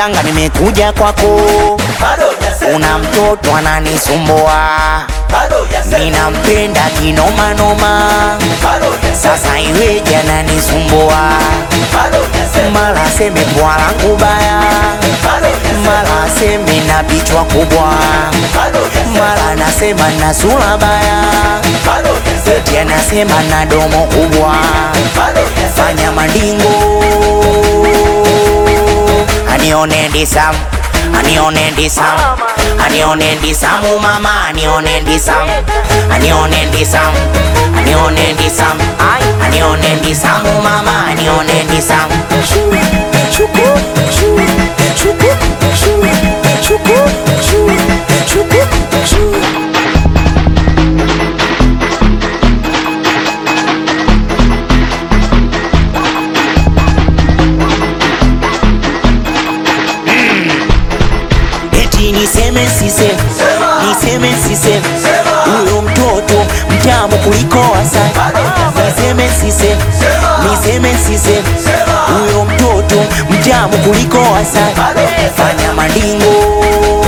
mganga, nimekuja kwako, bado hujasema, una mtoto ananisumbua, bado hujasema, ninampenda kinomanoma, bado hujasema, sasa iweje ananisumbua, bado hujasema, mara aseme bwa langu baya, bado hujasema, mara aseme na bichwa kubwa, bado hujasema, mara anasema na sura baya, bado hujasema, eti anasema na domo kubwa, bado hujasema, fanya mandingo anione ndisam anione ndisam anione ndisamu mama anione ndisam anione ndisam anione ndisam Ai, anione ndisamu mama anione ndisam eti niseme siseme niseme siseme huyo mtoto mtamu kuliko asali niseme siseme niseme siseme huyo mtoto mtamu kuliko asali fanya mandingo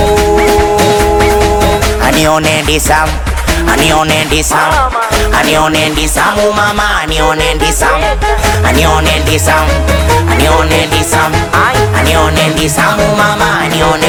anione ndisam anione ndisam anione ndisamu mama anione ndisam anione ndisam anione ndisam Ai, anione ndisamu mama anione